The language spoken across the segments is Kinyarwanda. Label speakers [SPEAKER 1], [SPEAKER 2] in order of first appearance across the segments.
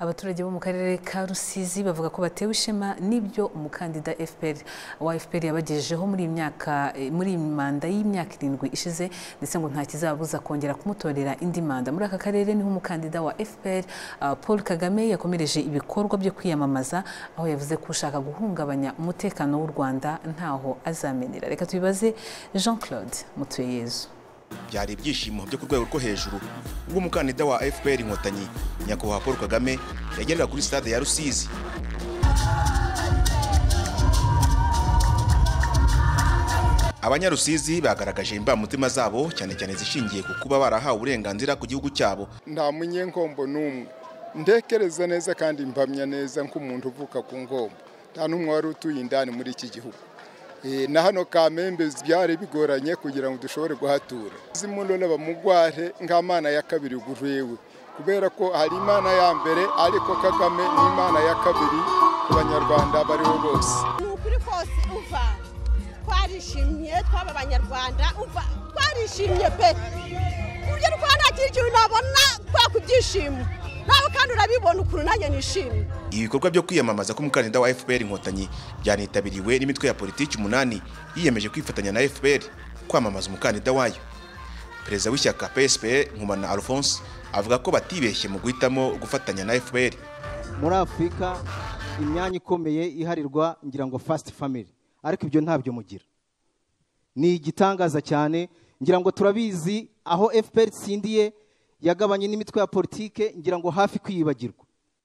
[SPEAKER 1] abaturage bo mu karere ka rusizi bavuga ko batewe ishema n'ibyo umukandida FPR wa FPR yabagejejeho muri iyi myaka muri iyi manda y'imyaka irindwi ishize ndetse ngo nta kizabuza kongera kumutorera indi manda muri aka karere niho umukandida wa FPR uh, Paul Kagame yakomereje ibikorwa byo kwiyamamaza aho yavuze ko ushaka guhungabanya umutekano w'u Rwanda ntaho azamenera reka tubibaze Jean Claude Mutuyeyezu
[SPEAKER 2] byari ibyishimo byo ku rwego rwo hejuru ubwo umukandida wa fpr inkotanyi nyakubahwa paul kagame yagerera kuri stade ya rusizi abanyarusizi bagaragaje imbamutima zabo cyane cyane zishingiye ku kuba barahawe uburenganzira ku gihugu cyabo
[SPEAKER 3] nta munyengombo n'umwe ndekereza neza kandi mbamya neza nk'umuntu uvuka ku ngombo nta n'umwe wari utuye indani muri iki gihugu na hano kamembe byari bigoranye kugira ngo dushobore guhatura zimurora bamugware nk'amana ya kabiri gurewe kubera ko hari imana ya mbere ariko kagame ni imana ya kabiri ku banyarwanda bariho bose
[SPEAKER 4] ni ukuri kose uva twarishimye twaba abanyarwanda uva twarishimye pe urugero ko nta kindi kintu nabona twaka ibyishimo nawe kandi urabibona ukuntu nanjye nishimye
[SPEAKER 2] ibikorwa byo kwiyamamaza k'umukandida wa fpr inkotanyi byanitabiriwe n'imitwe ya politiki umunani yiyemeje kwifatanya na fpr kwamamaza umukandida wayo perezida w'ishyaka psp nkumana alphonse avuga ko batibeshye mu guhitamo gufatanya na fpr
[SPEAKER 5] muri afurika imyanya ikomeye iharirwa ngira ngo fasiti family ariko ibyo ntabyo mugira ni igitangaza cyane ngira ngo turabizi aho fpr itsindiye yagabanye n'imitwe ya politike ngira ngo hafi kwiyibagirwa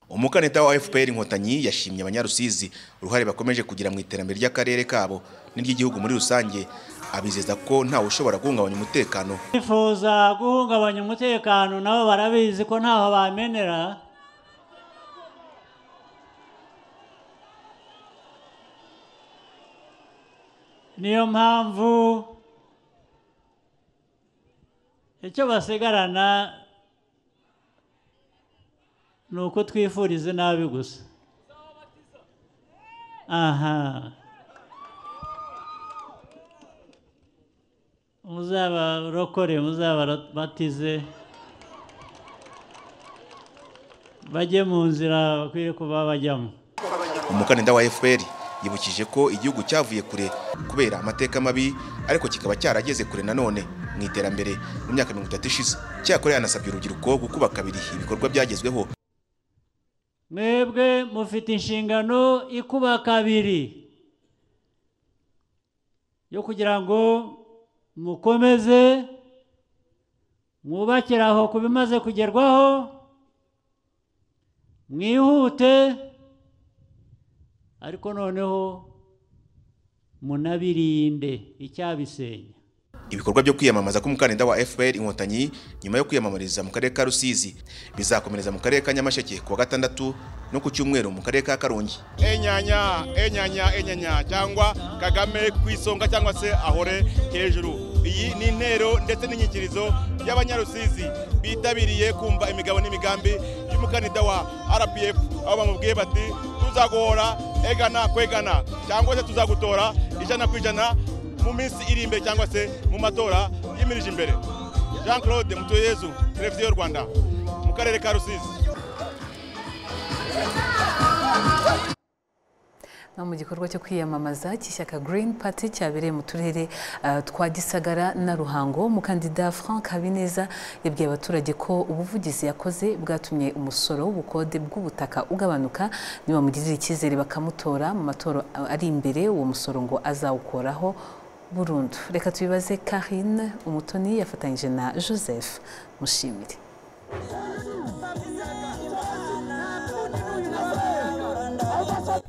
[SPEAKER 2] umukandida wa fpr inkotanyi yashimye abanyarusizi uruhare bakomeje kugira mu iterambere ry'akarere kabo n'iry'igihugu muri rusange abizeza ko ntawe ushobora guhungabanya umutekano
[SPEAKER 6] bifuza guhungabanya umutekano nabo barabizi ko ntaho bamenera niyo mpamvu icyo basigarana ni uko twifuriza nabi gusa aha muzabarokore muzabarabatize bajye mu nzira bakwiye kuba bajyamo
[SPEAKER 2] umukandida wa fpr yibukije ko igihugu cyavuye kure kubera amateka mabi ariko kikaba cyarageze kure nanone mu iterambere mu myaka mirongo itatu ishize cyakora yanasabye urubyiruko gukuba kabiri ibikorwa byagezweho
[SPEAKER 6] mwebwe mufite inshingano ikuba kabiri yo kugira ngo mukomeze mwubakire aho ku bimaze kugerwaho mwihute ariko noneho munabirinde icyabisenya
[SPEAKER 2] ibikorwa byo kwiyamamaza k'umukandida wa fpr inkotanyi nyuma yo kwiyamamariza mu karere ka rusizi bizakomereza mu karere ka nyamasheke ku wa gatandatu no ku cyumweru mu karere ka karongi
[SPEAKER 7] enyanya enyanya enyanya cyangwa kagame ku isonga cyangwa se ahore hejuru iyi ni intero ndetse n'inyikirizo y'abanyarusizi bitabiriye kumva imigabo n'imigambi y'umukandida wa rpf aho bamubwiye bati tuzaguhora egana kwegana cyangwa se tuzagutora ijana ku ijana mu minsi iri imbere cyangwa se mu matora y'imirije imbere jean claude mutuyezu televiziyo y'u rwanda mu karere ka rusizi
[SPEAKER 1] no mu gikorwa cyo kwiyamamaza cy'ishyaka Green Party cyabereye mu turere uh, twa Gisagara na Ruhango umukandida Frank Habineza yabwiye abaturage ko ubuvugizi yakoze bwatumye umusoro w'ubukode bw'ubutaka ugabanuka niba mugirira icyizere bakamutora mu matora ari imbere uwo musoro ngo azawukoraho burundu reka tubibaze Karine Umutoni yafatanyije na Joseph Mushimire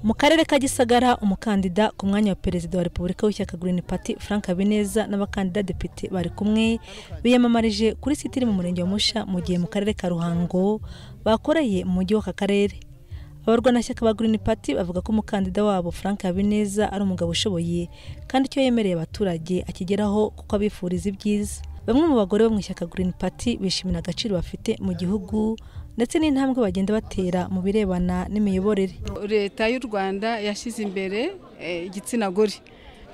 [SPEAKER 8] mu karere ka gisagara umukandida ku mwanya wa perezida wa repubulika w'ishyaka green party frank habineza n'abakandida depite bari kumwe biyamamarije kuri site iri mu murenge wa musha mu gihe mu karere ka ruhango bakoreye mu mujyi w'aka karere abarwanashyaka ba green party bavuga ko umukandida wabo frank habineza ari umugabo ushoboye kandi icyo yemereye abaturage akigeraho kuko abifuriza ibyiza bamwe mu bagore bo mu ishyaka green party bishimira agaciro bafite mu gihugu ndetse n'intambwe bagenda batera mu birebana n'imiyoborere
[SPEAKER 9] leta y'u rwanda yashyize imbere igitsina gore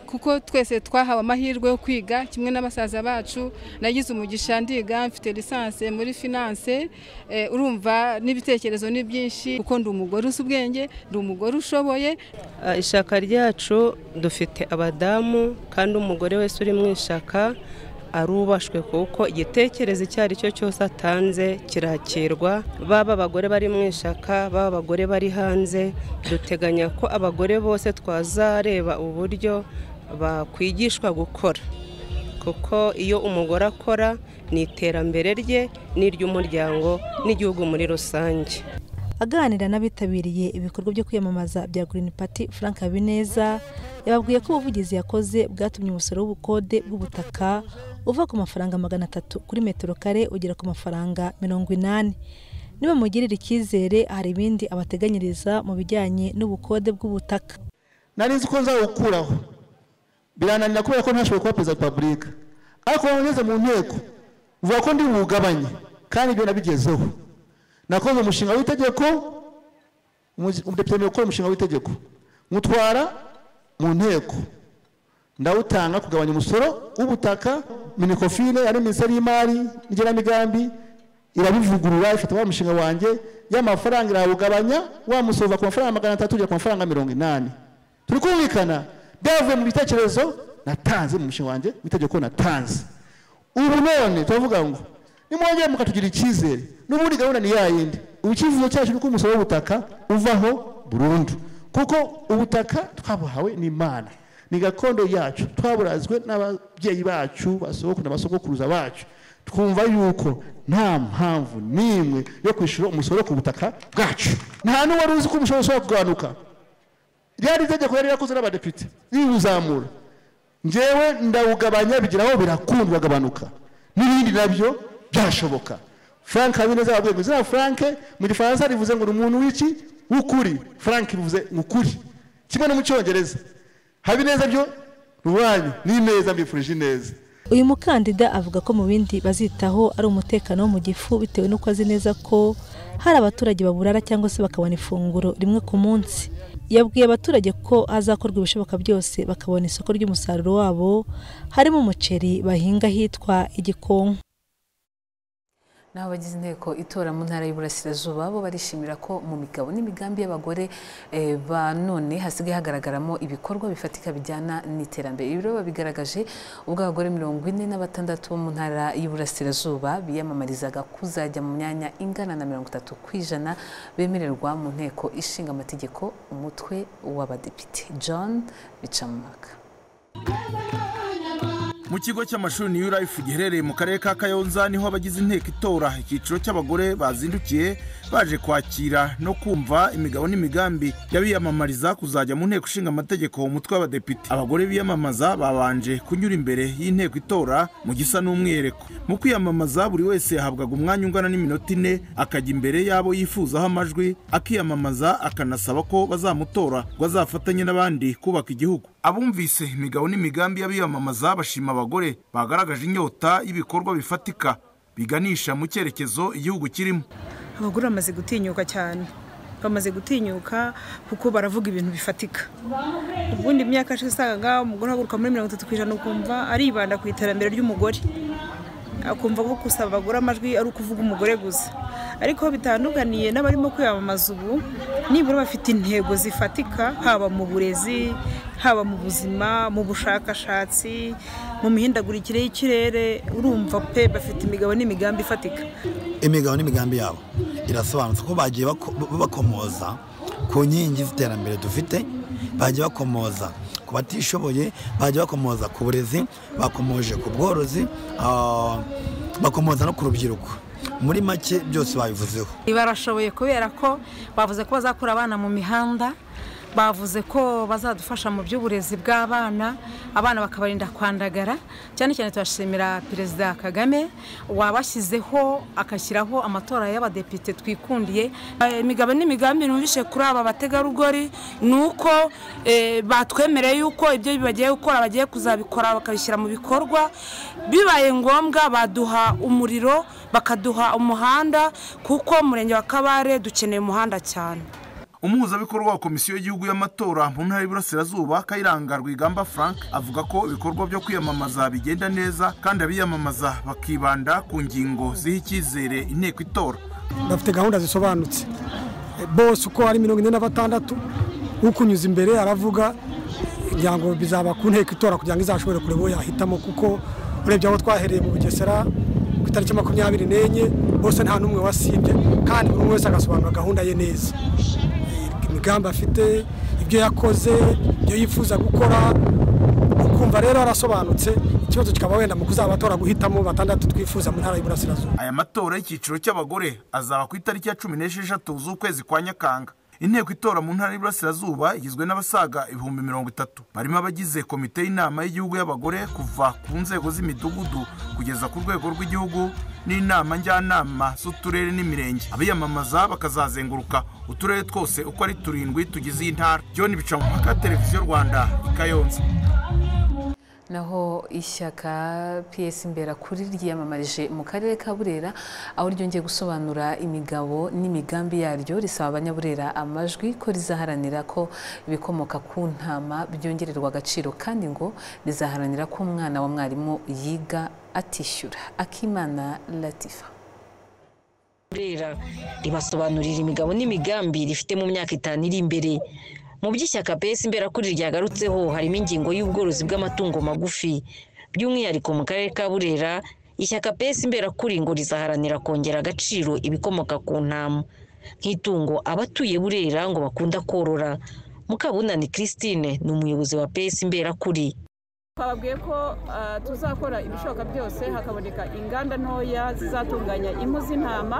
[SPEAKER 9] kuko twese twahawe amahirwe yo kwiga kimwe n'abasaza bacu nagize umugisha ndiga mfite lisansi muri finance eh, urumva n'ibitekerezo ni byinshi kuko ndi umugore uzi ubwenge ndi umugore ushoboye
[SPEAKER 10] Ah, Ishaka ryacu dufite abadamu kandi umugore wese uri mu ishaka arubashwe kuko igitekerezo icyo ari cyo cyose atanze kirakirwa baba abagore bari mu ishaka baba abagore bari hanze duteganya ko abagore bose twazareba uburyo bakwigishwa gukora kuko iyo umugore akora ni iterambere rye n'iry'umuryango n'igihugu muri rusange
[SPEAKER 8] aganira n'abitabiriye ibikorwa byo kwiyamamaza bya Green Party Frank Habineza yababwiye ko ubuvugizi yakoze bwatumye umusoro w'ubukode bw'ubutaka uva ku mafaranga magana atatu kuri metero kare ugera ku mafaranga mirongo inani nibamugirira icyizere hari ibindi abateganyiriza mu bijyanye n'ubukode bw'ubutaka
[SPEAKER 11] nari nzi ko nzawukuraho birananira kubera ko ntashoboye kuba perezida wa repubulika ariko ubu ngeze mu nteko vuga ko ndi buwugabanye kandi ibyo nabigezeho nakoze umushinga w'itegeko umuzi- umudepite yemerewe gukora umushinga w'itegeko mutwara mu nteko ndawutanga kugabanya umusoro w'ubutaka minikofine yari minisiteri y'imari n'igenamigambi irabivugurura ifata wa mushinga wanjye y'amafaranga irawugabanya wa musoro uva ku mafaranga magana atatu ugera ku mafaranga mirongo inani turi kumvikana byavuye mu bitekerezo natanze mu mushinga wanjye mu itegeko natanze ubu none turavuga ngo nimwongere mukatugira icyizere n'ubundi gahunda ni ya yindi ubu icyifuzo cyacu ni uko umusoro w'ubutaka uvaho burundu kuko ubutaka twabuhawe n'imana ni gakondo yacu twaburazwe n'ababyeyi bacu basogokuru na basogokuruza bacu twumva yuko nta mpamvu n'imwe yo kwishyura umusoro ku butaka bwacu nta n'uwari uzi ko umusoro ushobora kugabanuka ryari itegeko yari yarakoze n'abadepite riwuzamura njyewe ndawugabanya bigeraho birakundwa agabanuka n'ibindi nabyo byashoboka frank habineza yababwiye ngo izina frank mu gifaransa rivuze ngo ni umuntu w'iki w'ukuri frank bivuze ngo ukuri kimwe no mu cyongereza habineza byo rubanyu n'ineza mbifurije ineza
[SPEAKER 8] uyu mukandida avuga ko mu bindi bazitaho ari umutekano wo mu gifu bitewe n'uko azi neza ko hari abaturage baburara cyangwa se bakabona ifunguro rimwe ku munsi yabwiye abaturage ko hazakorwa ibishoboka byose bakabona isoko ry'umusaruro wabo harimo umuceri bahinga ahitwa igikonko
[SPEAKER 1] Naho abagize inteko itora mu ntara y'Iburasirazuba bo barishimira ko mu migabo n'imigambi y'abagore eh, ba none hasigaye hagaragaramo ibikorwa bifatika bijyana n'iterambere ibi rero babigaragaje ubwo abagore mirongo ine na batandatu bo mu ntara y'Iburasirazuba biyamamarizaga kuzajya mu myanya ingana na mirongo itatu ku ijana bemererwa mu nteko ishinga amategeko umutwe w'abadepite John Bicamumaka
[SPEAKER 12] mu kigo cy'amashuri new life giherereye mu karere ka kayonza niho abagize inteko itora icyiciro cy'abagore bazindukiye baje kwakira no kumva imigabo n'imigambi y'abiyamamariza kuzajya mu nteko ishinga amategeko umutwe w'abadepite abagore biyamamaza babanje kunyura imbere y'inteko itora mu gisa n'umwihereko mu kwiyamamaza buri wese yahabwaga umwanya ungana n'iminota ine akajya imbere y'abo yifuzaho amajwi akiyamamaza akanasaba ko bazamutora ngo azafatanye n'abandi kubaka igihugu abumvise imigabo n'imigambi y'abiyamamaza bashima abagore bagaragaje inyota y'ibikorwa bifatika biganisha mu cyerekezo igihugu kirimo
[SPEAKER 13] abagore bamaze gutinyuka cyane bamaze gutinyuka kuko baravuga ibintu bifatika ubundi imyaka ishize usangaga umugore ahaguruka muri mirongo itatu ku ijana ukumva aribanda ku iterambere ry'umugore akumva ko gusaba abagore amajwi ari ukuvuga umugore gusa ariko aho bitandukaniye n'abarimo kwiyamamaza ubu nibura bafite intego zifatika haba mu burezi haba mu buzima mu bushakashatsi mu mihindagurikire y'ikirere urumva pe bafite imigabo n'imigambi ifatika
[SPEAKER 14] imigabo n'imigambi yabo irasobanutse ko bagiye bako- bakomoza ku nkingi z'iterambere dufite bagiye bakomoza ku batishoboye bagiye bakomoza ku burezi bakomoje ku bworozi ah, bakomoza no ku rubyiruko muri make byose babivuzeho
[SPEAKER 15] barashoboye kubera ko bavuze ko bazakura abana mu mihanda bavuze ko bazadufasha mu by'uburezi bw'abana abana bakabarinda kwandagara cyane cyane turashimira perezida kagame wabashyizeho agashyiraho amatora y'abadepite twikundiye
[SPEAKER 16] Eh, imigabo n'imigambi numvise kuri aba bategarugori ni uko eh, batwemereye yuko ibyo bagiye gukora bagiye kuzabikora bakabishyira mu bikorwa bibaye ngombwa baduha umuriro bakaduha umuhanda kuko umurenge wa kabare dukeneye umuhanda cyane
[SPEAKER 12] umuhuzabikorwa wa komisiyo y'igihugu y'amatora mu ntara y'iburasirazuba kayiranga rwigamba frank avuga ko ibikorwa byo kwiyamamaza bigenda neza kandi abiyamamaza bakibanda ku ngingo ziha icyizere inteko itora
[SPEAKER 17] bafite gahunda zisobanutse bose uko ari mirongo ine na batandatu ukunyuza imbere aravuga kugira ngo bizaba ku nteko itora kugira ngo izashobore kureba uwo yahitamo kuko urebye aho twahereye mu bugesera ku itariki makumyabiri n'enye bose nta n'umwe wasibye kandi buri umwe wese agasobanura gahunda ye neza imigambi afite ibyo yakoze ibyo yifuza gukora ukumva rero arasobanutse ikibazo kikaba wenda mu kuzaba abatora guhitamo batandatu twifuza mu ntara y'iburasirazuba
[SPEAKER 12] aya matora y'icyiciro cy'abagore azaba ku itariki ya cumi n'esheshatu z'ukwezi kwa nyakanga inteko itora mu ntara y'iburasirazuba igizwe n'abasaga ibihumbi mirongo itatu barimo abagize komite y'inama y'igihugu y'abagore kuva ku nzego z'imidugudu kugeza ku rwego rw'igihugu n'inama njyanama z'uturere n'imirenge abiyamamaza bakazazenguruka uturere twose uko ari turindwi tugize iyi ntara john bicamumaka televiziyo rwanda i kayonza
[SPEAKER 1] naho ishyaka piyesi mberakuri ryiyamamarije mu karere ka burera aho ryongeye gusobanura imigabo n'imigambi yaryo risaba abanyaburera amajwi ko rizaharanira ko ibikomoka ku ntama byongererwa agaciro kandi ngo rizaharanira ko umwana wa mwarimu yiga atishyura akimana latifa
[SPEAKER 18] burera ribasobanurira imigabo n'imigambi rifite mu myaka itanu iri imbere mu by'ishyaka pesi imberakuri ryagarutseho harimo ingingo y'ubworozi bw'amatungo magufi by'umwihariko mu karere ka burera ishyaka pesi imberakuri ngo rizaharanira kongera agaciro ibikomoka ku ntama nk'itungo abatuye burera ngo bakunda korora mukabunani christine ni umuyobozi wa pesi imberakuri
[SPEAKER 19] twababwiye ko tuzakora ibishoboka byose hakaboneka inganda ntoya zizatunganya impu z'intama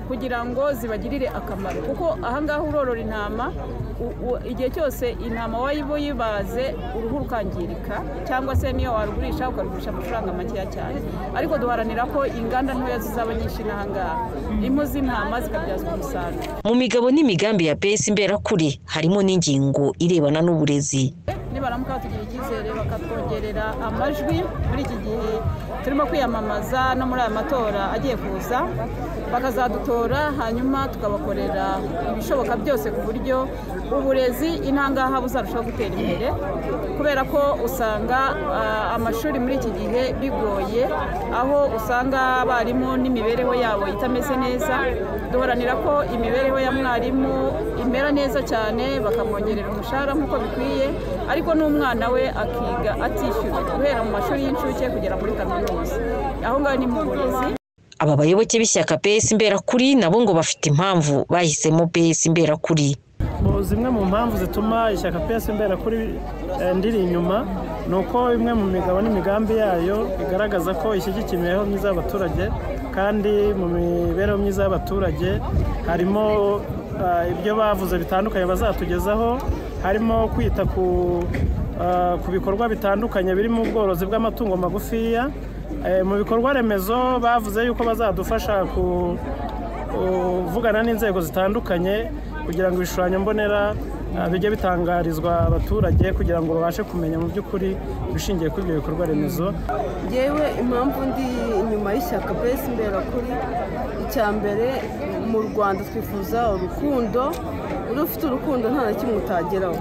[SPEAKER 19] kugira ngo zibagirire akamaro kuko ahangaha urorora intama igihe cyose intama wayibaze uruhu rukangirika cyangwa se niyo warugurisha ukarugurisha amafaranga makeya cyane ariko duharanira ko inganda ntoya zizaba nyinshi n'ahangaha impu z'intama zikabyazwa umusaruro
[SPEAKER 18] mu migabo n'imigambi ya pesi imberakuri harimo n'ingingo irebana n'uburezi
[SPEAKER 19] nibaramuka batugira icyizere bakatwongerera amajwi muri iki gihe turimo kwiyamamaza no muri aya matora agiye kuza bakazadutora hanyuma tukabakorera ibishoboka byose ku buryo uburezi intangaha buzarushaho gutera imbere kubera ko usanga amashuri muri iki gihe bigoye aho usanga abarimu n'imibereho yabo itameze neza duharanira ko imibereho ya mwarimu imera neza cyane bakamwongerera umushahara nk'uko bikwiye ariko n'umwana we akiga atishyura guhera mu mashuri y'incuke kugera muri kaminuza aho ngaho ni mu burezi
[SPEAKER 18] aba bayoboke b'ishyaka pesi imberakuri nabo ngo bafite impamvu bahisemo pesi imberakuri
[SPEAKER 20] zimwe mu mpamvu zituma ishyaka pesi imberakuri ndiri inyuma ni uko imwe mu migabo n'imigambi yayo igaragaza ko ishyigikira imibereho myiza y'abaturage kandi mu mibereho myiza y'abaturage harimo ibyo bavuze bitandukanye bazatugezaho harimo kwita ku bikorwa bitandukanye birimo ubworozi bw'amatungo magufiya mu bikorwa remezo bavuze yuko bazadufasha kuvugana n'inzego zitandukanye kugira ngo ibishushanyo mbonera bijye bitangarizwa abaturage kugira ngo babashe kumenya mu by'ukuri ibishingiye kuri ibyo bikorwa remezo
[SPEAKER 21] yewe impamvu ndi inyuma y'ishyaka pesi imberakuri icya mbere mu rwanda twifuza urukundo uri ufite urukundo nta na kimwe utageraho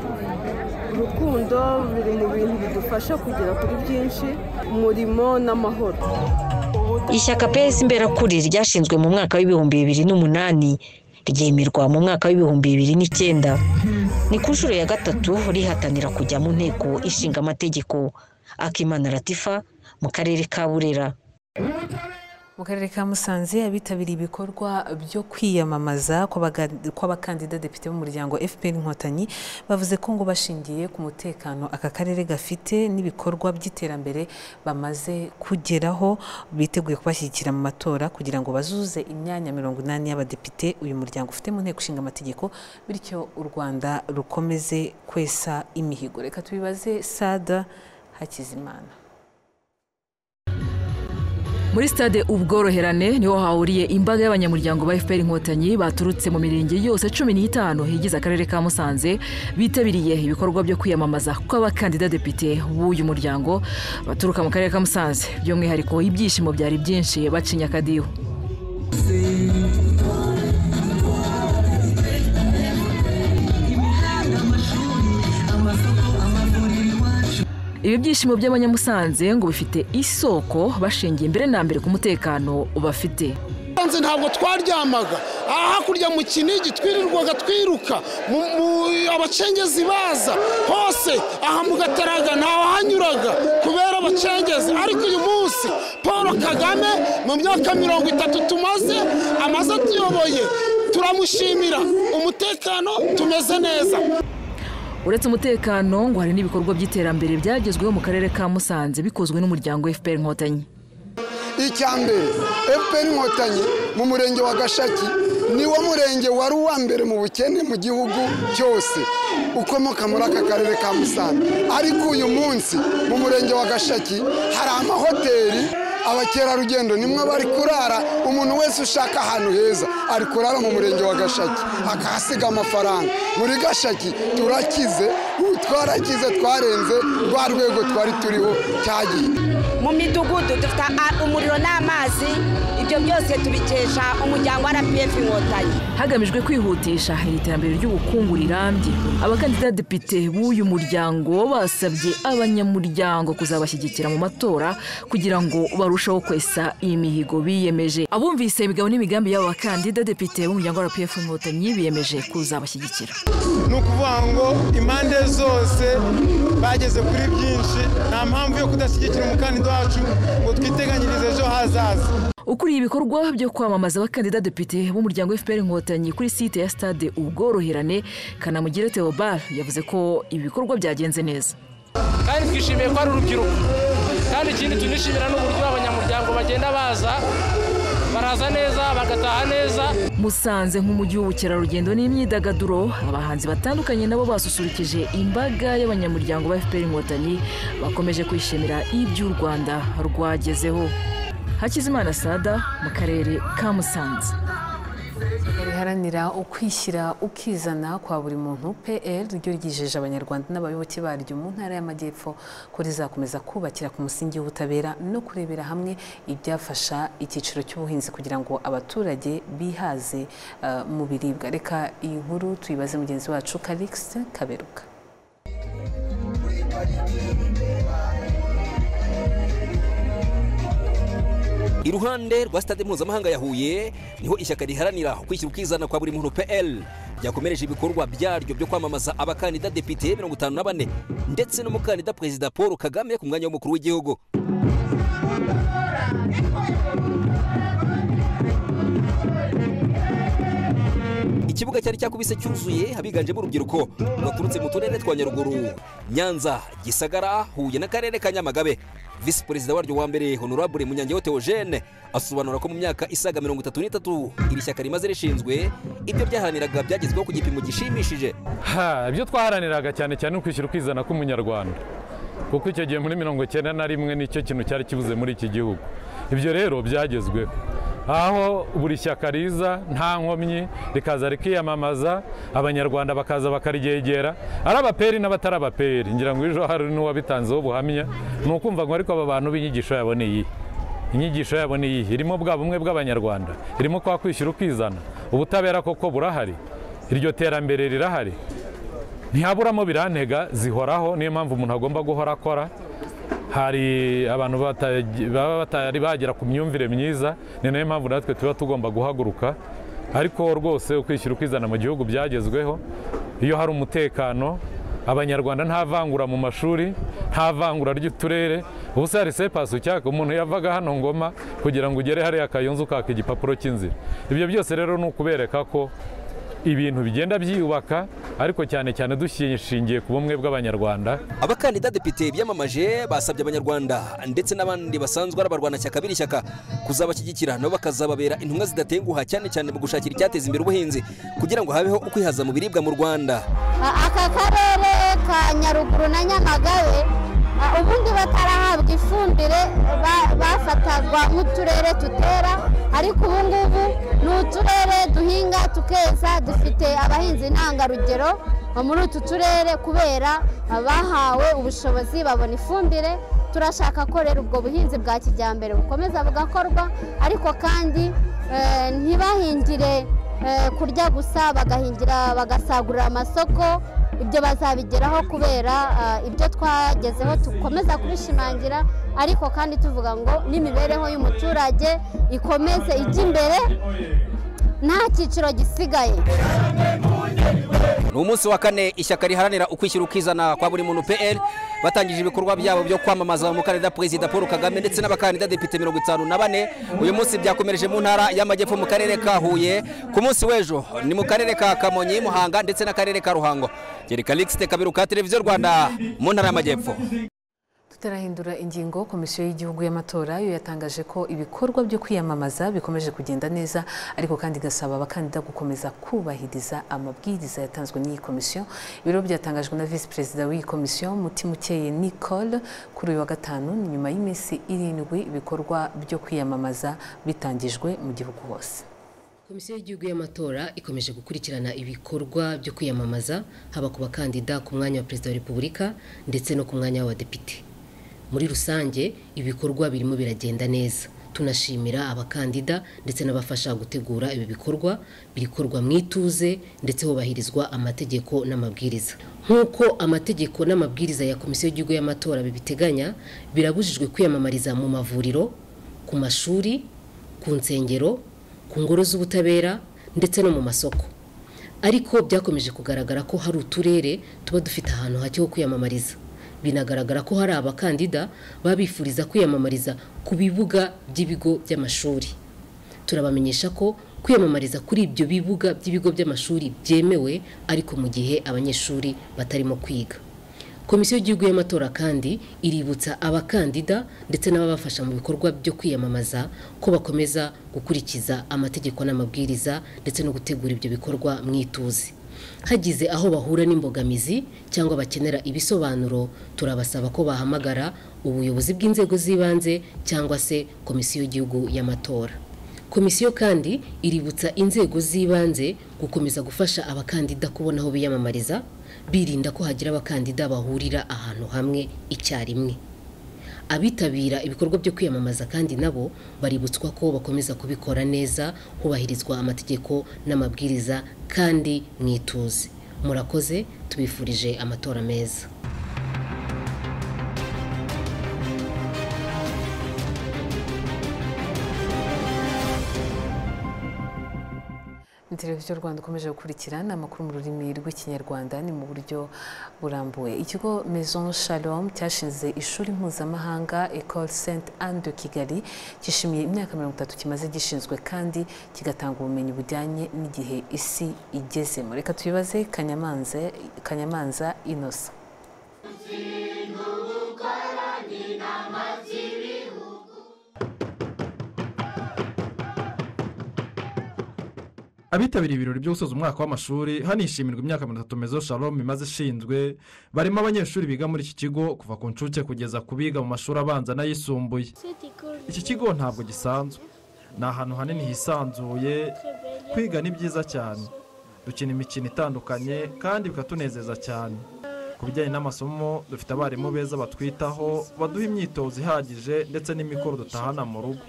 [SPEAKER 21] urukundo biri mu bintu bidufasha kugera kuri byinshi umurimo n'amahoro
[SPEAKER 18] ishyaka pesi imberakuri ryashinzwe mu mwaka w'ibihumbi bibiri n'umunani ryemerwa mu mwaka w'ibihumbi bibiri n'icyenda ni ku nshuro ya gatatu rihatanira kujya mu nteko ishinga amategeko akimana latifa mu karere ka burera
[SPEAKER 1] mu karere ka musanze abitabiriye ibikorwa byo kwiyamamaza kw'abakandida depite b'umuryango fpr inkotanyi bavuze ko ngo bashingiye ku mutekano aka karere gafite n'ibikorwa by'iterambere bamaze kugeraho biteguye kubashyigikira mu matora kugira ngo bazuze imyanya mirongo inani y'abadepite uyu muryango ufite mu nteko ishinga amategeko bityo u rwanda rukomeze kwesa imihigo reka tubibaze sada hakizimana
[SPEAKER 22] muri stade ubworoherane niho hahuriye imbaga y'abanyamuryango ba fpr inkotanyi baturutse mu mirenge yose cumi n'itanu igize akarere ka musanze bitabiriye ibikorwa byo kwiyamamaza kw'abakandida depite b'uyu muryango baturuka mu karere ka musanze by'umwihariko ibyishimo byari byinshi bacinya akadiho ibi byishimo by'abanyamusanze ngo bifite isoko bashingiye mbere na mbere ku mutekano bafite
[SPEAKER 23] nze ntabwo twaryamaga aha hakurya mu kinigi twirirwaga twiruka mu- mu- abacengezi baza hose aha mu gataraga ntaho hanyuraga kubera abacengezi ariko uyu munsi paul kagame mu myaka mirongo itatu tumaze amaze atuyoboye turamushimira umutekano tumeze neza
[SPEAKER 22] uretse umutekano ngo hari n'ibikorwa by'iterambere byagezweho mu karere ka musanze bikozwe n'umuryango fpr inkotanyi
[SPEAKER 24] icyambere fpr inkotanyi mu murenge wa gashaki niwo murenge wari uwa mbere mu bukene mu gihugu cyose ukomoka muri aka karere ka musanze ariko uyu munsi mu murenge wa gashaki hari amahoteli abakerarugendo nimwe bari kurara umuntu wese ushaka ahantu heza ari kurara mu murenge wa gashaki akahasiga amafaranga muri gashaki turakize ubu twarakize twarenze rwa rwego twari turiho cyagiye
[SPEAKER 10] mu midugudu dufite a- umuriro n'amazi ibyo byose tubikesha umuryango wa rpf inkotanyi
[SPEAKER 22] hagamijwe kwihutisha iterambere ry'ubukungu rirambye abakandida depite b'uyu muryango basabye abanyamuryango kuzabashyigikira mu matora kugira ngo barusheho kwesa iyi mihigo biyemeje abumvise imigabo n'imigambi y'aba bakandida depite b'umuryango wa rpf inkotanyi biyemeje kuzabashyigikira
[SPEAKER 25] ni ukuvuga ngo impande zose bageze kuri byinshi nta mpamvu yo kudashyigikira umukandida wacu ngo twiteganyirize ejo hazaza
[SPEAKER 22] ukuriye ibikorwa byo kwamamaza abakandida depite b'umuryango fpr inkotanyi kuri site ya stade ubworoherane kanamugire theobald yavuze ko ibi bikorwa byagenze neza
[SPEAKER 26] kandi twishimiye ko ari urubyiruko kandi ikindi tunishimira n'uburyo abanyamuryango bagenda baza baraza neza bagataha neza
[SPEAKER 22] musanze nk'umujyi w'ubukerarugendo n'imyidagaduro abahanzi batandukanye nabo basusurukije imbaga y'abanyamuryango ba fpr inkotanyi bakomeje kwishimira ibyo u rwanda rwagezeho hakizimana sada mu karere ka musanze
[SPEAKER 1] riharanira ukwishyira ukizana kwa buri muntu pl ryo ryijeje abanyarwanda n'abayoboke baryo mu ntara y'amajyepfo ko rizakomeza kubakira ku musingi w'ubutabera no kurebera hamwe ibyafasha icyiciro cy'ubuhinzi kugira ngo abaturage bihaze eh, mu biribwa reka iyi nkuru tuyibaze mugenzi wacu karikisi kaberuka
[SPEAKER 27] iruhande rwa stade mpuzamahanga ya huye niho ishyaka riharanira ukwishyira ukizana kwa buri muntu pl ryakomereje ibikorwa byaryo byo kwamamaza abakandida depite mirongo itanu na bane ndetse n'umukandida perezida paul kagame ku mwanya w'umukuru w'igihugu ikibuga cyari cyakubise cyuzuye abiganjemo urubyiruko baturutse mu turere twa nyaruguru nyanza gisagara huye n'akarere ka nyamagabe visi perezida waryo wa mbere honorable munyangeho theogene asobanura ko mu myaka isaga mirongo itatu n'itatu iri shyaka rimaze rishinzwe ibyo byaharaniraga byagezweho ku gipimo gishimishije
[SPEAKER 28] Ha, ibyo twaharaniraga cyane cyane ni ukwishyira ukizana k'umunyarwanda kuko icyo gihe muri mirongo icyenda na rimwe nicyo kintu cyari kibuze muri iki gihugu ibyo rero byagezweho aho buri shyaka riza nta nkomyi rikaza rikiyamamaza abanyarwanda bakaza bakaryegera ari abaperi n'abatari abaperi ngira ngo ejo hari n'uwabitanzeho ubuhamya ni ukumva ngo ariko aba bantu b'inyigisho yabo ni iyi inyigisho yabo ni iyihe irimo bwa bumwe bw'abanyarwanda irimo kwa kwishyira ukizana ubutabera koko burahari iryo terambere rirahari ntihaburamo birantega zihoraho niyo mpamvu umuntu agomba guhora akora hari abantu bataji- baba batari bagera ku myumvire myiza ni nayo mpamvu natwe tuba tugomba guhaguruka ariko rwose ukwishyira ukizana mu gihugu byagezweho iyo hari umutekano abanyarwanda nta vangura mu mashuri nta vangura ry'uturere ubu se hari sepasi ucyaka umuntu yavaga hano ngoma kugira ngo ugere hariya kayunzu ukaka igipapuro cy'inzira ibyo byose rero ni ukubereka ko ibintu bigenda byiyubaka ariko cyane cyane dushingiye ku bumwe bw'abanyarwanda
[SPEAKER 27] abakandida depite biyamamaje basabye abanyarwanda ndetse n'abandi basanzwe ari abarwanashyaka b'iri shyaka kuzabashyigikira nabo bakazababera intumwa zidatenguha cyane cyane mu gushakira icyateza imbere ubuhinzi kugira ngo habeho ukwihaza mu biribwa mu rwanda
[SPEAKER 29] aka karere ka nyaruguru na nyamagabe a- ubundi batarahabwa ifumbire ba- bafatagwa nk'uturere tutera ariko ubu ngubu ni uturere duhinga tukeza dufite abahinzi ntangarugero muri utu turere kubera bahawe ubushobozi babona ifumbire turashaka ko rero ubwo buhinzi bwa kijyambere bukomeza bugakorwa ariko kandi eh, ntibahingire eh, kurya gusa bagahingira bagasagurira amasoko ibyo bazabigeraho kubera ah, ibyo twagezeho dukomeza kubishimangira ariko kandi tuvuga ngo n'imibereho y'umuturage ikomeze ijye imbere nta cyiciro gisigaye
[SPEAKER 27] ni umunsi wa kane ishyaka riharanira ukwishyira ukizana kwa buri muntu pl batangije ibikorwa byabo byo kwamamaza umukandida perezida paul kagame ndetse n'abakandida depite mirongo itanu na bane uyu munsi byakomereje mu ntara y'amajyepfo mu karere ka huye ku munsi w'ejo ni mu karere ka kamonyi muhanga ndetse n'akarere ka ruhango geri karikisite kabiru ka televiziyo rwanda mu ntara y'amajyepfo
[SPEAKER 1] tutarahindura ingingo komisiyo y'igihugu y'amatora yo yatangaje ko ibikorwa byo kwiyamamaza bikomeje kugenda neza ariko kandi igasaba abakandida gukomeza kubahiriza amabwiriza yatanzwe n'iyi komisiyo ibiro byatangajwe na visi perezida w'iyi komisiyo mutimukeye nicole kuri uyu wa gatanu ni nyuma y'iminsi irindwi ibikorwa byo kwiyamamaza bitangijwe mu gihugu hose
[SPEAKER 30] komisiyo y'igihugu y'amatora ikomeje gukurikirana ibikorwa byo kwiyamamaza haba ku bakandida ku mwanya wa perezida wa repubulika ndetse no ku mwanya w'abadepite muri rusange ibikorwa birimo biragenda neza tunashimira abakandida ndetse n'abafasha gutegura ibi bikorwa bikorwa mu ituze ndetse hubahirizwa amategeko n'amabwiriza nk'uko amategeko n'amabwiriza ya komisiyo y'igihugu y'amatora bibiteganya birabujijwe kwiyamamariza mu mavuriro ku mashuri ku nsengero ku ngoro z'ubutabera ndetse no mu masoko ariko byakomeje kugaragara ko hari uturere tuba dufite ahantu hake ho kwiyamamariza binagaragara ko hari abakandida baba bifuriza kwiyamamariza ku bibuga by'ibigo by'amashuri turabamenyesha ko kwiyamamariza kuri ibyo bibuga by'ibigo by'amashuri byemewe ariko mu gihe abanyeshuri batarimo kwiga komisiyo y'igihugu y'amatora kandi iributsa abakandida ndetse n'ababafasha mu bikorwa byo kwiyamamaza ko bakomeza gukurikiza amategeko n'amabwiriza ndetse no gutegura ibyo bikorwa mu ituze hagize aho bahura n'imbogamizi cyangwa bakenera ibisobanuro turabasaba ko bahamagara ubuyobozi bw'inzego z'ibanze cyangwa se komisiyo y'igihugu y'amatora komisiyo kandi iributsa inzego z'ibanze gukomeza gufasha abakandida kubona aho biyamamariza birinda ko hagira abakandida bahurira ahantu hamwe icyarimwe abitabira ibikorwa byo kwiyamamaza kandi nabo baributswa ko bakomeza kubikora neza hubahirizwa amategeko n'amabwiriza kandi mwituze murakoze tubifurije amatora meza
[SPEAKER 1] Ni televiziyo rwanda ukomeje gukurikira ni amakuru mu rurimi rw'ikinyarwanda ni mu buryo burambuye ikigo maison shalom cyashinze ishuri mpuzamahanga ecole saint anne de kigali cyishimiye imyaka mirongo itatu kimaze gishinzwe kandi kigatanga ubumenyi bujyanye n'igihe isi igezemo reka tubibaze kanyamanza kanyamanza inosa
[SPEAKER 31] abitabiriye ibirori byo gusoza umwaka w'amashuri hanishimirwa imyaka mirongo itatu mezo shalom imaze ishinzwe barimo abanyeshuri biga muri iki kigo kuva ku nshuke kugeza ku biga mu mashuri abanza n'ayisumbuye iki kigo ntabwo gisanzwe ni ahantu hanini hisanzuye kwiga ni byiza cyane dukina imikino itandukanye kandi bikatunezeza cyane ku bijyanye n'amasomo dufite abarimu beza batwitaho baduha imyitozo ihagije ndetse n'imikoro dutahana mu rugo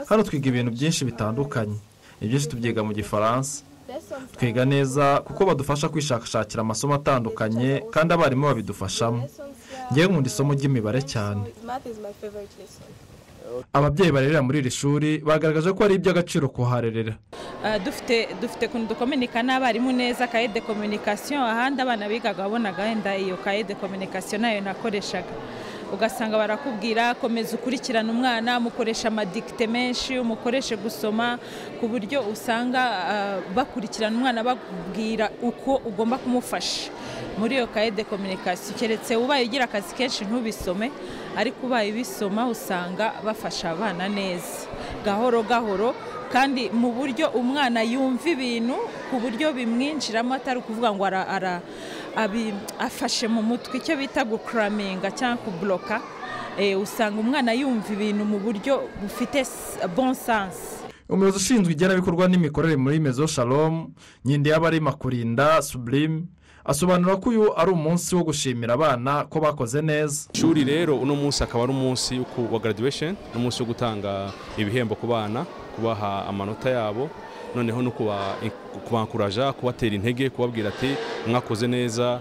[SPEAKER 31] hano twiga ibintu byinshi bitandukanye ibyinshi tubyiga mu gifaransa twiga neza kuko badufasha kwishakashakira amasomo atandukanye kandi abarimu babidufashamo ngewe nkunda isomo ry'imibare cyane ababyeyi barerera muri iri shuri bagaragaje ko ari iby'agaciro kuharerera
[SPEAKER 32] Ah, dufite dufite ukuntu dukominika n'abarimu neza kaye de kominikasiyo ahandi abana bigaga wabonaga wenda iyo kaye de kominikasiyo nayo nakoreshaga ugasanga barakubwira komeza ukurikirane umwana mukoresha amadikite menshi umukoreshe gusoma ku buryo usanga ah, bakurikirana umwana bakubwira uko ugomba kumufasha muri iyo kaye de kominikasiyo keretse ubaye ugira akazi kenshi ntubisome ariko ubaye ubisoma usanga bafasha abana neza gahoro gahoro kandi mu buryo umwana yumva ibintu ku buryo bimwinjiramo atari ukuvuga ngo ara, ara, abi- afashe mu mutwe icyo bita gukuraminga cyangwa kuburoka Eh, usanga umwana yumva ibintu mu buryo bufite s- bon sense
[SPEAKER 31] umuyobozi ushinzwe igenamikorwa n'imikorere muri mezo shalom nyindi yaba ari makurinda suburime asobanura ko uyu ari umunsi wo gushimira abana ko bakoze neza
[SPEAKER 33] ishuri rero uno munsi akaba ari umunsi wo ku- wa graduation n'umunsi wo gutanga ibihembo ku bana kubaha amanota yabo noneho no kubankuraja kubatera intege kubabwira ati mwakoze neza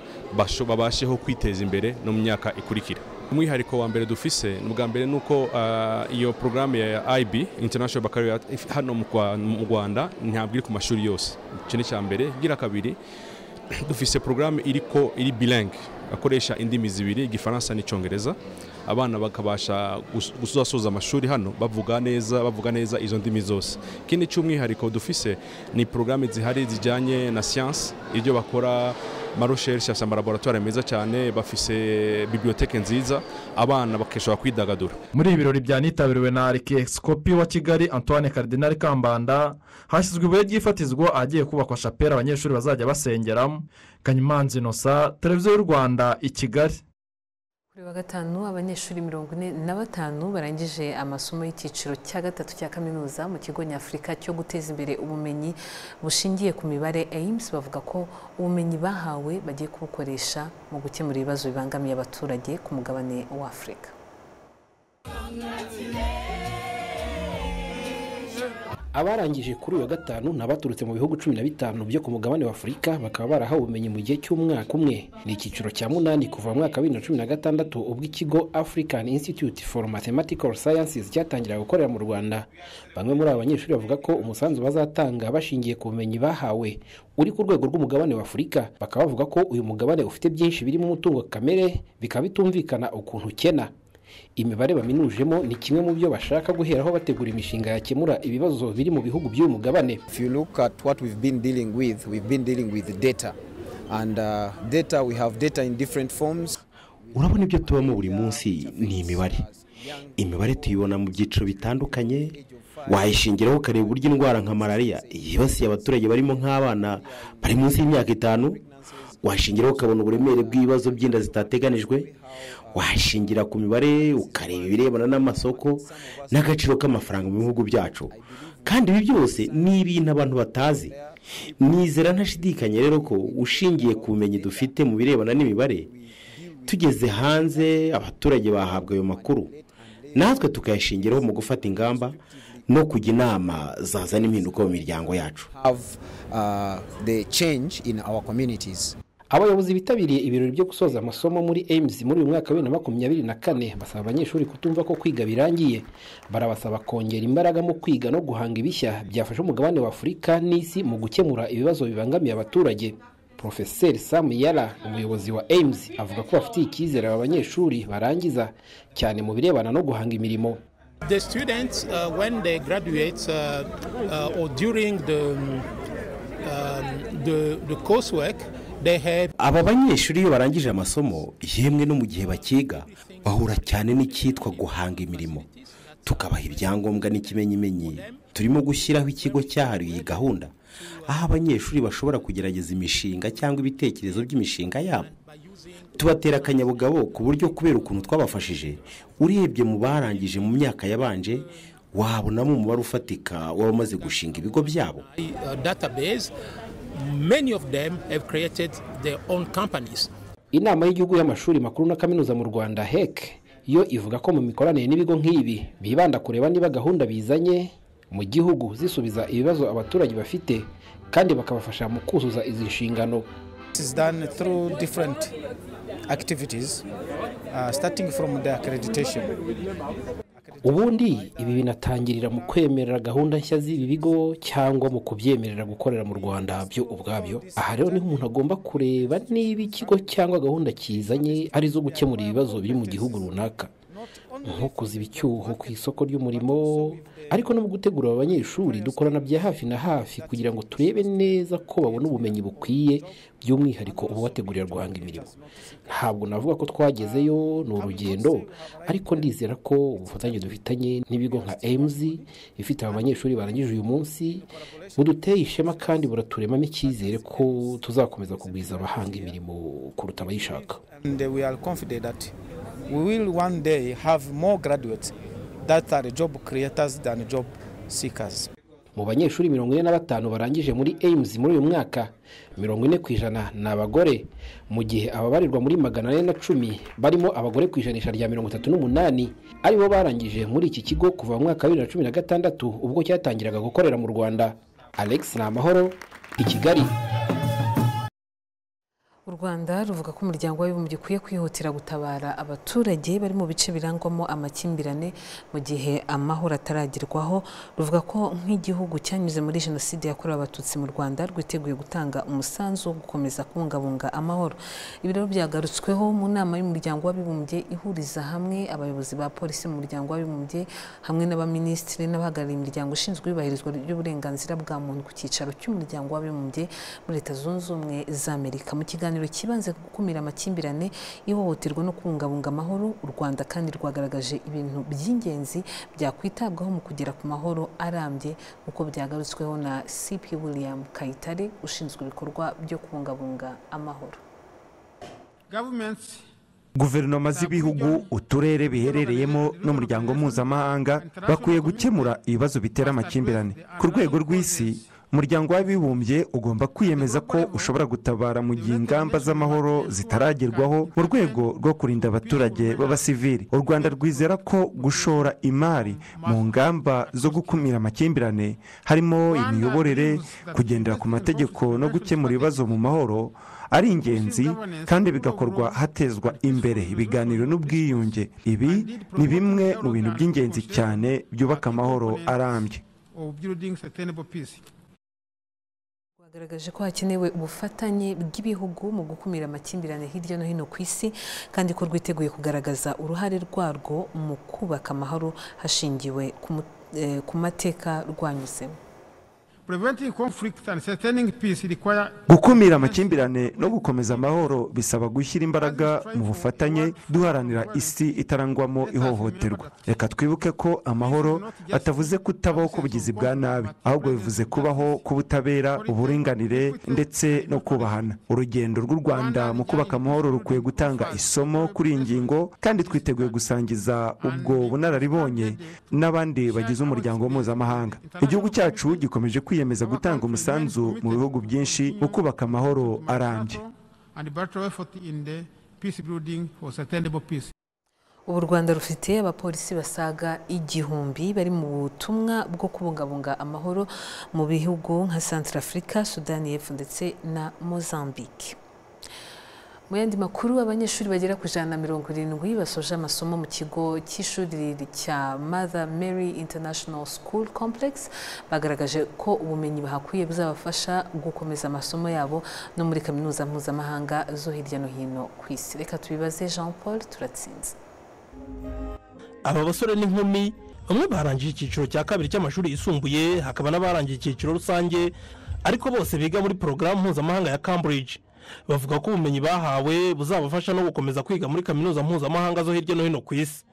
[SPEAKER 33] babasheho kwiteza imbere no mu myaka ikurikira umwihariko wa mbere dufise ni ubwa mbere ni uko iyo porogaramu ya IB International Baccalaureate hano mu Rwanda ntabwo iri ku mashuri yose icyo ni icya mbere gira kabiri dufise porogaramu iriko iri bilingue akoresha indimi zibiri igifaransa n'icyongereza abana bakabasha gusoza amashuri hano bavuga neza bavuga neza izo ndimi zose ikindi cy'umwihariko dufise ni porogaramu zihari zijyanye na siyansi ibyo bakora marusherishe asa amalaboratwari meza cyane bafise bibliyoteke nziza abana bakishobora kwidagadura
[SPEAKER 31] muri ibi birori byanitabiriwe na arikiyesikopi wa kigali antoine karidinari kambanda hashyizwe ibuye ry'ifatizwa ahagiye kubakwa shapera abanyeshuri bazajya basengeramo kanyimanza inosa televiziyo y'u rwanda i kigali
[SPEAKER 1] kuri wa gatanu abanyeshuri mirongo ine na batanu barangije amasomo y'icyiciro cya gatatu cya kaminuza mu kigo nyafurika cyo guteza imbere ubumenyi bushingiye ku mibare eyimusi bavuga ko ubumenyi bahawe bagiye kubukoresha mu gukemura ibibazo bibangamiye abaturage ku mugabane w'afurika
[SPEAKER 34] abarangije kuri uyu wa gatanu ni abaturutse mu bihugu cumi na bitanu byo ku mugabane wa afurika bakaba barahawe ubumenyi mu gihe cy'umwaka umwe ni icyiciro cya munani kuva mu mwaka wa bibiri na cumi na gatandatu ubwo ikigo african institute for mathematical sciences cyatangira gukorera mu rwanda bamwe muri aba banyeshuri bavuga ko umusanzu bazatanga bashingiye ku bumenyi bahawe uri ku rwego rw'umugabane wa afurika bakaba bavuga ko uyu mugabane ufite byinshi birimo umutungo kamere bikaba bitumvikana ukuntu ukena imibare baminujemo ni kimwe mu byo bashaka guheraho bategura imishinga yakemura ibibazo biri mu bihugu by'uyu mugabane
[SPEAKER 9] if you look at what we've been dealing with we've been dealing with data and uh, data we have data in different forms
[SPEAKER 35] urabona ibyo tubamo buri munsi ni imibare imibare tuyibona mu byiciro bitandukanye wayishingiraho ukareba uburyo indwara nka malariya yibasiye abaturage barimo nk'abana bari munsi y'imyaka itanu washingiraho ukabona uburemere bw'ibibazo by'inda zitateganijwe washingira ku mibare ukareba ibirebana n'amasoko n'agaciro k'amafaranga mu bihugu byacu kandi ibi byose ni ibintu abantu batazi nizera ntashidikanye rero ko ushingiye ku bumenyi dufite mu birebana n'imibare tugeze hanze abaturage bahabwa ayo makuru natwe tukayashingiraho mu gufata ingamba no kujya inama zazana impinduka mu miryango yacu
[SPEAKER 34] abayobozi bitabiriye ibirori byo gusoza amasomo muri aims muri uyu mwaka wa bibiri na makumyabiri na kane basaba abanyeshuri kutumva ko kwiga birangiye barabasaba kongera imbaraga mu kwiga no guhanga ibishya byafasha umugabane wa afurika n'isi mu gukemura ibibazo bibangamiye abaturage porofeseri samu yara umuyobozi wa aims avuga ko bafitiye icyizere aba banyeshuri barangiza cyane mu birebana no guhanga imirimo
[SPEAKER 11] the students uh, when they graduate uh, uh, or during the, um, the, the coursework they have
[SPEAKER 35] aba banyeshuri iyo barangije amasomo yemwe no mu gihe bakiga bahura cyane n'icyitwa guhanga imirimo tukabaha ibyangombwa n'ikimenyimenyi turimo gushyiraho ikigo cyahariwe iyi gahunda aho abanyeshuri bashobora kugerageza imishinga cyangwa ibitekerezo by'imishinga yabo tubatera akanyabugabo ku buryo kubera ukuntu twabafashije urebye mu barangije mu myaka yabanje wabonamo umubare ufatika w'abamaze gushinga ibigo byabo
[SPEAKER 34] inama y'igihugu y'amashuri makuru na kaminuza mu rwanda hec yo ivuga ko mu mikoranire n'ibigo nk'ibi bibanda kureba niba gahunda bizanye mu gihugu zisubiza ibibazo abaturage bafite kandi bakabafasha mu kuzuza izi nshingano
[SPEAKER 13] is done through different activities uh, starting from the accreditation
[SPEAKER 34] ubundi ibi binatangirira mu kwemerera gahunda nshya z'ibi bigo cyangwa mu kubyemerera gukorera mu rwanda byo ubwabyo aha rero niho umuntu agomba kureba niba ikigo cyangwa gahunda kizanye ari zo gukemura ibibazo biri mu gihugu runaka nko kuziba icyuho ku isoko ry'umurimo ariko no mu gutegura aba banyeshuri dukorana bya hafi na hafi kugira ngo turebe neza ko babona ubumenyi bukwiye by'umwihariko ububategurira guhanga imirimo ntabwo navuga ko twagezeyo ni urugendo ariko ndizera ko ubufatanye dufitanye n'ibigo nka emuzi ifite aba banyeshuri barangije uyu munsi buduteye ishema kandi buraturemamo icyizere ko tuzakomeza kugwiza abahanga imirimo kuruta abayishaka
[SPEAKER 13] we will one day have more graduates that are job creators than job seekers
[SPEAKER 34] mu banyeshuri mirongo ine na batanu barangije muri aims muri uyu mwaka mirongo ine ku ijana ni abagore mu gihe ababarirwa muri magana ane na cumi barimo abagore ku ijanisha rya mirongo itatu n'umunani aribo barangije muri iki kigo kuva mu mwaka wa bibiri na cumi na gatandatu ubwo cyatangiraga gukorera mu rwanda alex ni amahoro i kigali
[SPEAKER 1] u rwanda ruvuga ko umuryango w'abibumbye ukwiye kwihutira gutabara abaturage bari mu bice birangwamo amakimbirane mu gihe amahoro ataragerwaho ruvuga ko nk'igihugu cyanyuze muri jenoside yakorewe abatutsi mu rwanda rwiteguye gutanga umusanzu wo gukomeza kubungabunga amahoro ibi rero byagarutsweho mu nama y'umuryango w'abibumbye ihuriza hamwe abayobozi ba polisi mu muryango w'abibumbye hamwe n'abaminisitiri n'abahagarariye imiryango ishinzwe iyubahirizwa ry'uburenganzira bwa muntu ku cyicaro cy'umuryango w'abibumbye muri leta zunze ubumwe za amerika mu kiganiro ikiganiro kibanze ku gukumira amakimbirane ihohoterwa no kubungabunga amahoro u rwanda kandi rwagaragaje ibintu by'ingenzi byakwitabwaho mu kugera ku mahoro arambye nk'uko byagarutsweho na cp william kayitare ushinzwe ibikorwa byo kubungabunga amahoro
[SPEAKER 36] guverinoma z'ibihugu uturere biherereyemo n'umuryango mpuzamahanga bakwiye gukemura ibibazo bitera amakimbirane ku rwego rw'isi umuryango w'abibumbye ugomba kwiyemeza ko ushobora gutabara mu gihe ingamba z'amahoro zitaragerwaho mu rwego rwo kurinda abaturage b'abasivili u rwanda rwizera ko gushora imari mu ngamba zo gukumira amakimbirane harimo imiyoborere kugendera ku mategeko no gukemura ibibazo mu mahoro ari ingenzi kandi bigakorwa hatezwa imbere ibiganiro n'ubwiyunge ibi ni bimwe mu bintu by'ingenzi cyane byubaka amahoro arambye
[SPEAKER 1] bagaragaje ko hakenewe ubufatanye bw'ibihugu mu gukumira amakimbirane hirya no hino ku isi kandi ko rwiteguye kugaragaza uruhare rwarwo mu kubaka amahoro hashingiwe ku mateka rwanyuzemo
[SPEAKER 36] gukumira amakimbirane no gukomeza amahoro bisaba gushyira imbaraga mu bufatanye duharanira isi itarangwamo ihohoterwa reka twibuke ko amahoro atavuze kutabaho k'ubugizi bwa nabi ahubwo bivuze kubaho k'ubutabera uburinganire ndetse no kubahana urugendo rw'u rwanda mu kubaka amahoro rukwiye gutanga isomo kuri iyi ngingo kandi twiteguye gusangiza ubwo bunararibonye n'abandi bagize umuryango mpuzamahanga igihugu cyacu gikomeje kwiyemeza gutanga umusanzu mu bihugu byinshi mu kubaka amahoro arambye
[SPEAKER 1] ubu u rwanda rufite abapolisi basaga igihumbi bari mu butumwa bwo kubungabunga amahoro mu bihugu nka centrafrica sudani y'epfo ndetse na mozambique mu yandi makuru abanyeshuri bagera ku ijana na mirongo irindwi basoje amasomo mu kigo cy'ishuri cya mother mary international school complex bagaragaje ko ubumenyi bahakuye buzabafasha gukomeza amasomo yabo no muri kaminuza mpuzamahanga zo hirya no hino ku isi reka tubibaze jean paul turatsinze
[SPEAKER 37] aba basore n'inkumi bamwe barangije icyiciro cya kabiri cy'amashuri yisumbuye hakaba n'abarangiye icyiciro rusange ariko bose biga muri porogaramu mpuzamahanga ya cambridge bavuga ko ubumenyi bahawe buzabafasha no gukomeza kwiga muri kaminuza mpuzamahanga zo hirya no hino ku isi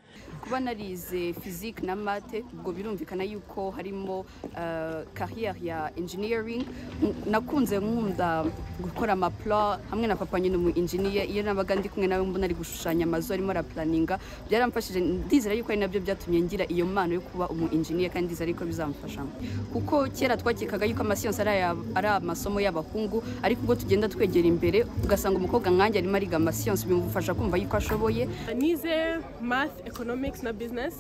[SPEAKER 38] kuba narize fizike na mate ubwo birumvikana yuko harimo kariyeri ya enjiniyaringi nakunze nkunda gukora amapula hamwe na papa nyine umu enjiniya iyo nabaga ndi kumwe nawe mbona ari gushushanya amazu arimo arapulaninga byaramfashije ndizera yuko ari nabyo byatumye ngira iyo mpano yo kuba umu enjiniya kandi ndizera yuko bizamufasha kuko kera twakekaga yuko amasiyansi ari amasomo y'abahungu ariko ubwo tugenda twegera imbere ugasanga umukobwa nkanjye arimo ariga amasiyansi bimufasha kumva yuko ashoboye
[SPEAKER 39] nize math economics na bizinesi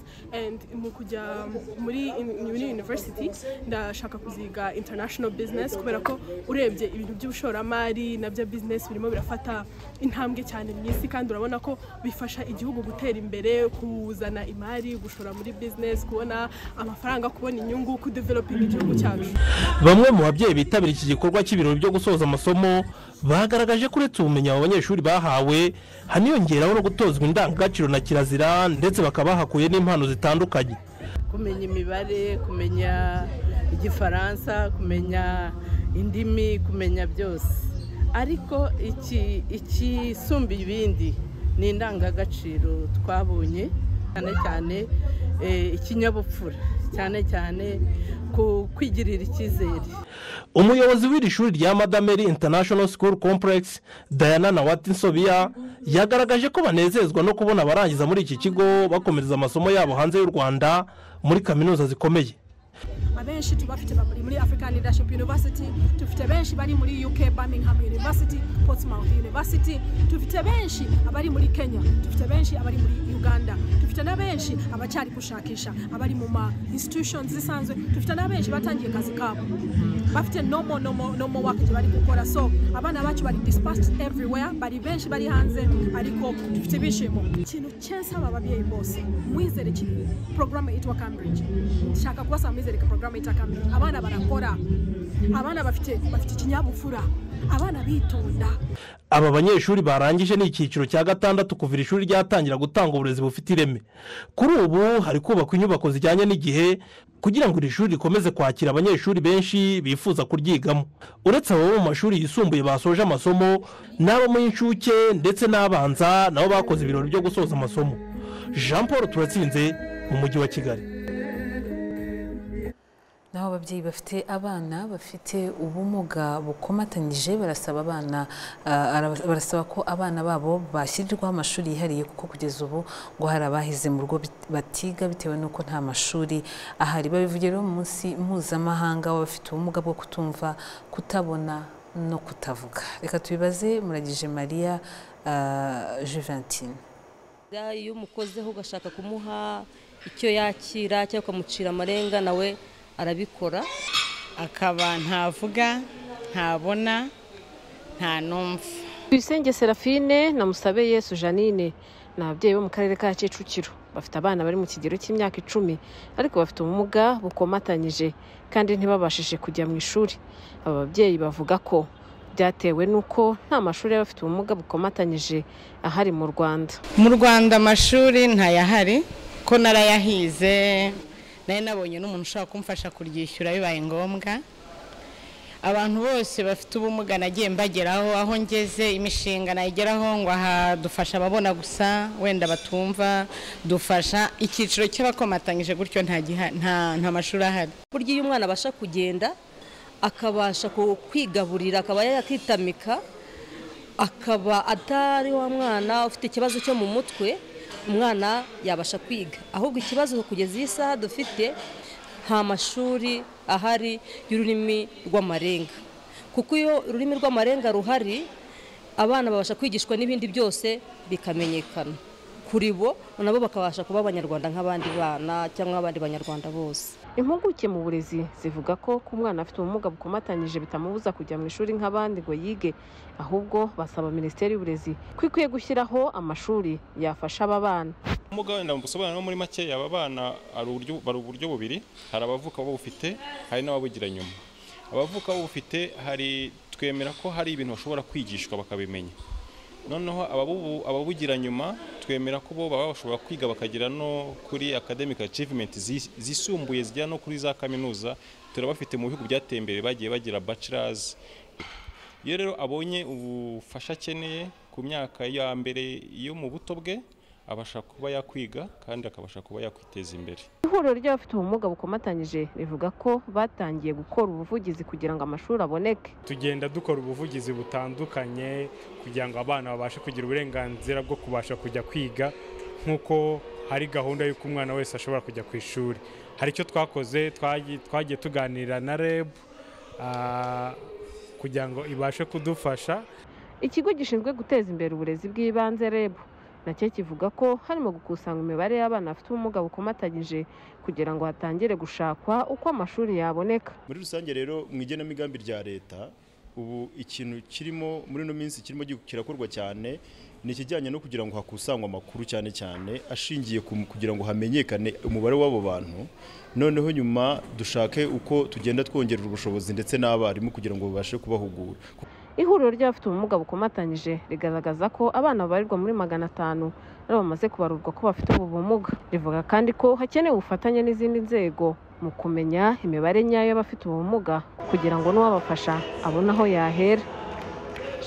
[SPEAKER 39] mu kujya muri university ndashaka kuziga international bizinesi kubera ko urebye ibintu by'ubushoramari nabyo bizinesi birimo birafata intambwe cyane mu isi kandi urabona ko bifasha igihugu gutera imbere kuzana imari gushora muri bizinesi kubona amafaranga kubona inyungu kudevelopinga igihugu cyacu
[SPEAKER 37] bamwe mu babyeyi bitabira iki gikorwa cy'ibirori byo gusoza amasomo bagaragaje ko uretse ubumenyi abo banyeshuri bahawe haniyongeraho no gutozwa indangagaciro na kirazira ndetse bakaba bahakuye n'impano zitandukanye
[SPEAKER 40] kumenya imibare kumenya igifaransa kumenya indimi kumenya byose ariko ikisumba ibindi ni indangagaciro twabonye cyane cyane ikinyabupfura cyane cyane ku kwigirira icyizere
[SPEAKER 37] umuyobozi w'iri shuri rya madameri international school complex diana na watinsobiya yagaragaje ko banezezwa no kubona abarangiza muri iki kigo bakomereza amasomo yabo hanze y'u rwanda muri kaminuza zikomeye
[SPEAKER 41] benshi tubafite bari muri african leadership university dufite benshi bari muri uk birmingham university portsmouth university dufite benshi abari muri kenya dufite benshi abari muri uganda dufite na benshi abacyari gushakisha abari mu ma institutions zisanzwe dufite na benshi batangiye akazi kabo bafite nomo nomo nomo wakati bari gukora so abana bacu bari dispatched everywhere bari benshi bari hanze ariko dufite ibyishimo ikintu cyesaba ababyeyi bose mwizere ikintu porogaramu yitwa cambridge shaka kubasaba mwizere porogaramu yitwa cambridge abana barakora abana bafite bafite ikinyabupfura abana bitonda
[SPEAKER 37] aba banyeshuri barangije ni icyiciro cya gatandatu kuva iri shuri ryatangira gutanga uburezi bufite ireme kuri ubu hari kubakwa inyubako zijyanye n'igihe kugira ngo iri shuri rikomeze kwakira abanyeshuri benshi bifuza kuryigamo uretse abo mu mashuri yisumbuye basoje amasomo n'abo mu inshuke ndetse n'abanza nabo bakoze ibirori byo gusoza amasomo jean paul turatsinze mu mujyi wa kigali
[SPEAKER 1] naho ababyeyi bafite abana bafite ubumuga bukomatanyije barasaba abana ah, araba- barasaba ko abana babo bashyirirwaho amashuri yihariye kuko kugeza ubu ngo hari abahize mu rugo bit- batiga bitewe n'uko nta mashuri ahari babivugira rero mu munsi mpuzamahanga w'abafite ubumuga bwo kutumva kutabona no kutavuga reka tubibaze muragije mariya ah, juventine
[SPEAKER 42] iyo umukozeho ugashaka kumuha icyo yakira cyangwa ukamucira amarenga nawe arabikora
[SPEAKER 43] akaba ntavuga ntabona nta numva
[SPEAKER 44] Tuyisenge Serafine na Musabe Yesu Janine ni ababyeyi bo mu karere ka Kicukiro bafite abana bari mu kigero cy'imyaka icumi ariko bafite ubumuga bukomatanyije kandi ntibabashije kujya mu ishuri aba babyeyi bavuga ko byatewe n'uko nta mashuri y'abafite ubumuga bukomatanyije ahari mu Rwanda
[SPEAKER 43] mu rwanda amashuri ntayahari ko narayahize nari nabonye n'umuntu ushobora kumfasha kuryishyura bibaye ngombwa abantu bose bafite ubumuga nagiye mbageraho aho ngeze imishinga nayigeraho ngo aha dufasha ababona gusa wenda batumva dufasha icyiciro cy'abakomatanyije gutyo nta giha- nta- nta mashuri ahari
[SPEAKER 42] burya iyo umwana abasha kugenda akabasha ku- kwigaburira akaba yakitamika akaba atari wa mwana ufite ikibazo cyo mu mutwe umwana yabasha kwiga ahubwo ikibazo kugeza iyi saha dufite nta mashuri ahari y'ururimi rw'amarenga kuko iyo ururimi rw'amarenga ruhari abana babasha kwigishwa n'ibindi byose bikamenyekana kuri bo nabo bakabasha kuba abanyarwanda nk'abandi bana cyangwa nk'abandi banyarwanda bose
[SPEAKER 44] impuguke mu burezi zivuga ko ku mwana afite ubumuga bukomatanyije bitamubuza kujya mu ishuri nk'abandi ngo yige ahubwo basaba minisiteri y'uburezi ko ikwiye gushyiraho amashuri yafasha aba bana
[SPEAKER 45] ubumuga wenda busobanura muri make aba bana hari uburyo- bari uburyo bubiri hari abavuka babufite hari n'ababugira nyuma abavuka babufite hari twemera ko hari ibintu bashobora kwigishwa bakabimenya noneho ababubu- ababugira nyuma twemera ko bo baba bashobora kwiga bakagera no kuri academic achievement zi- zisumbuye zigera no kuri za kaminuza turabafite mu bihugu byateye imbere bagiye bagira bachelors iyo rero abonye ubufasha akeneye ku myaka ya mbere yo mu buto bwe abasha kuba yakwiga kandi akabasha kuba yakwiteza imbere
[SPEAKER 44] ihuriro ry'abafite ubumuga bukomatanyije rivuga ko batangiye gukora ubuvugizi kugira ngo amashuri aboneke
[SPEAKER 21] tugenda dukora ubuvugizi butandukanye kugira ngo abana babashe kugira uburenganzira bwo kubasha kujya kwiga nk'uko hari gahunda y'uko umwana wese ashobora kujya ku ishuri hari icyo twakoze twagi- twagiye tuganira na reb ah, kugira ngo ibashe kudufasha
[SPEAKER 44] ikigo gishinzwe guteza imbere uburezi bw'ibanze reb nacyo kivuga ko harimo gukusanya imibare y'abana bafite ubumuga bukomatanyije kugira ngo hatangire gushakwa uko amashuri yaboneka
[SPEAKER 46] muri rusange rero mu igenamigambi rya leta ubu ikintu kirimo muri ino minsi kirimo gi- kirakorwa cyane ni ikijyanye no kugira ngo hakusanywe amakuru cyane cyane ashingiye ku kugira ngo hamenyekane umubare w'abo bantu noneho nyuma dushake uko tugenda twongerera ubushobozi ndetse n'abarimu kugira ngo babashe kubahugura
[SPEAKER 44] ihuriro ry'abafite ubumuga bukomatanyije rigaragaza ko abana babarirwa muri magana atanu ari bamaze kubarurwa ko bafite ubu bumuga rivuga kandi ko hakenewe ubufatanye n'izindi nzego mu kumenya imibare nyayo y'abafite ubumuga kugira ngo n'uwabafasha abone aho yahera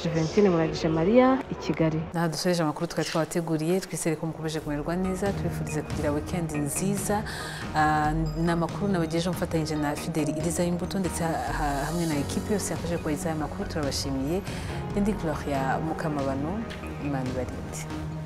[SPEAKER 44] juventine muragije mariya i kigali
[SPEAKER 1] Aha dusoreje amakuru twari twabateguriye twizere ko mukomeje kumererwa neza tubifurize kugira weekend nziza Ah, ni amakuru nabagejeho mfatanyije na fideli iriza imbuto ndetse ha- ha- hamwe na ekipi yose yafashe kubagezaho aya makuru turabashimiye indi gloria mukamabano imana ibarinde